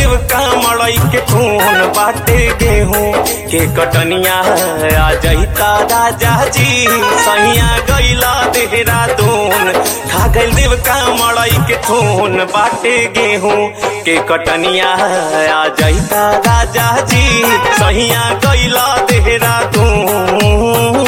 देव का मड़ई के खून बाटे गेहूं के कटनिया आ जईता राजा जी सैया गईला देहरादून खा गइल देव का मड़ई के खून बाटे गेहूं के कटनिया आ जईता राजा जी सैया गईला देहरादून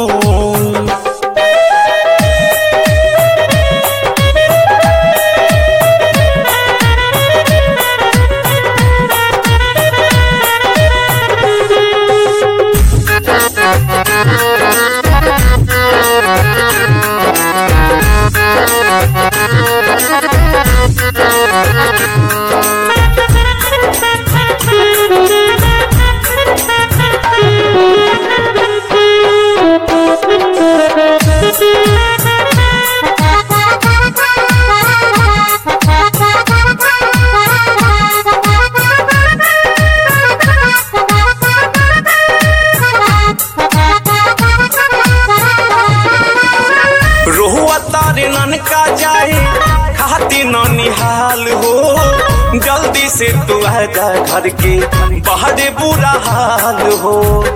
रोहुआ तारे ननका जाए खाती न निहाल हो जल्दी से तू आ जा घर के बाहर बुरा हाल हो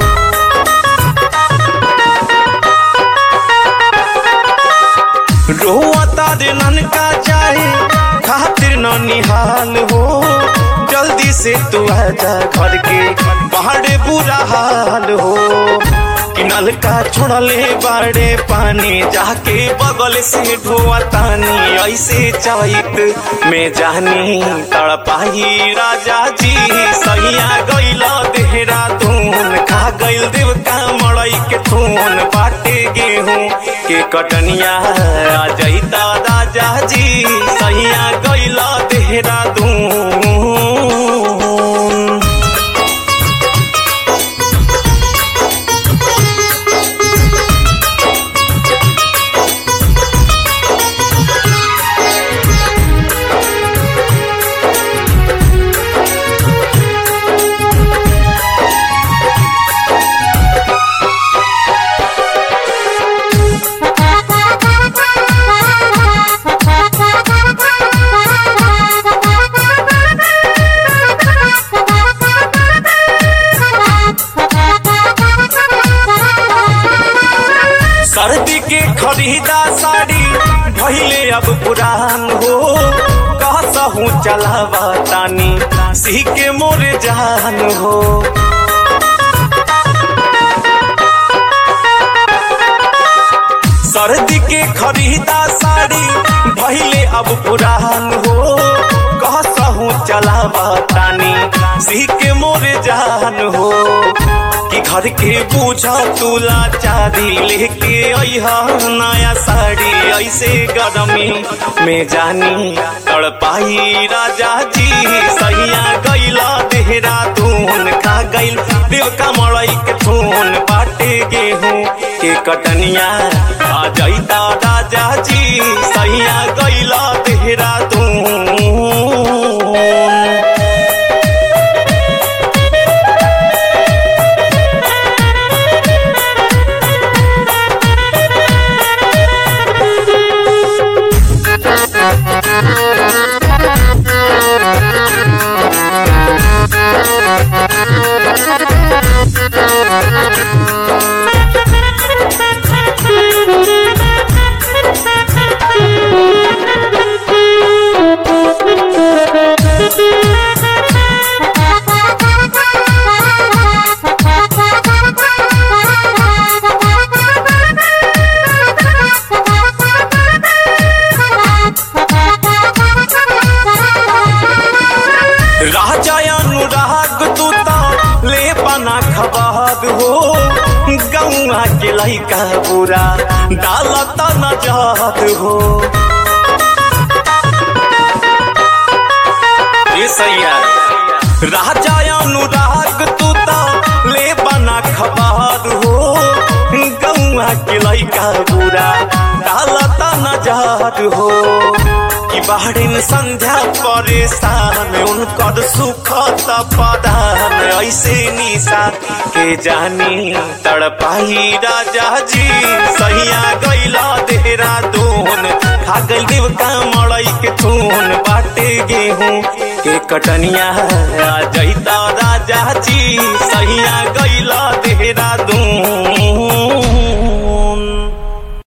रोहुआ तारे ननका जाए खातिर न निहाल हो जल्दी से तू आ जा घर के बाहर बुरा हाल हो कि नलका छोड़ले बाड़े पानी जाके बगल से ढोआ तानी ऐसे चैत में जानी तड़पाही राजा जी सैया गैला देहरादून खा गइल देव का मड़ई के खून बाटे गेहूं के कटनिया आ जईता राजा जी सैया गैला देहरादून सर्दी के खरीदा साड़ी भइले अब पुरान हो कहसहू चलावा तानी सी के मोर जान हो सर्दी के खरीदा साड़ी भइले अब पुरान हो कहसहू चलावा तानी सी के मोर जान हो कि घर के बूझा तुला चारी लेके अइहा नया साड़ी ऐसे गरमी में जानी तड़पाई राजा जी सैया गैला देहरादून खा गइल देव का मड़ई के थून बाटे गेहूं के कटनिया आ जईता राजा जी सैया गैला देहरादून राजा अनुराग तू ता ले बना खबाद हो गौआ के लइका बुरा डालत न जात हो ये सैया राजा अनुराग तू ता ले बना खबाद हो गौआ के लइका बुरा डालत न जात हो कि बाहरिन संध्या परेशान उनकर सुख पदान ऐसे निशा के जानी तड़पाई राजा जी सहिया गैला देहरादून खा गइल देव का मड़ई के थून बाटे गेहूं के कटनिया आ जैता राजा जी सहिया गैला देहरादून